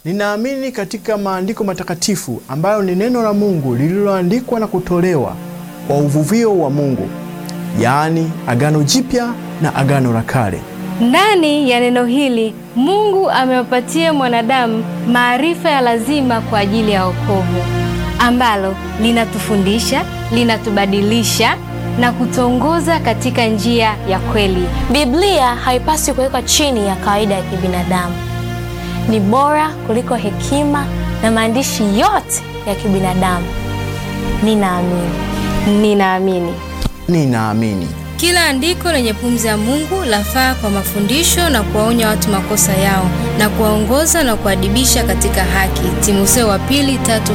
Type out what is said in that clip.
Ninaamini katika maandiko matakatifu ambayo ni neno la Mungu lililoandikwa na kutolewa kwa uvuvio wa Mungu, yaani Agano Jipya na Agano la Kale. Ndani ya neno hili Mungu amewapatia mwanadamu maarifa ya lazima kwa ajili ya wokovu, ambalo linatufundisha, linatubadilisha na kutongoza katika njia ya kweli. Biblia haipaswi kuwekwa chini ya kawaida ya kibinadamu. Ni bora kuliko hekima na maandishi yote ya kibinadamu. Ninaamini. Ninaamini Ninaamini Kila andiko lenye pumzi ya Mungu lafaa kwa mafundisho na kuwaonya watu makosa yao na kuwaongoza na kuadibisha katika haki. Timotheo wa pili tatu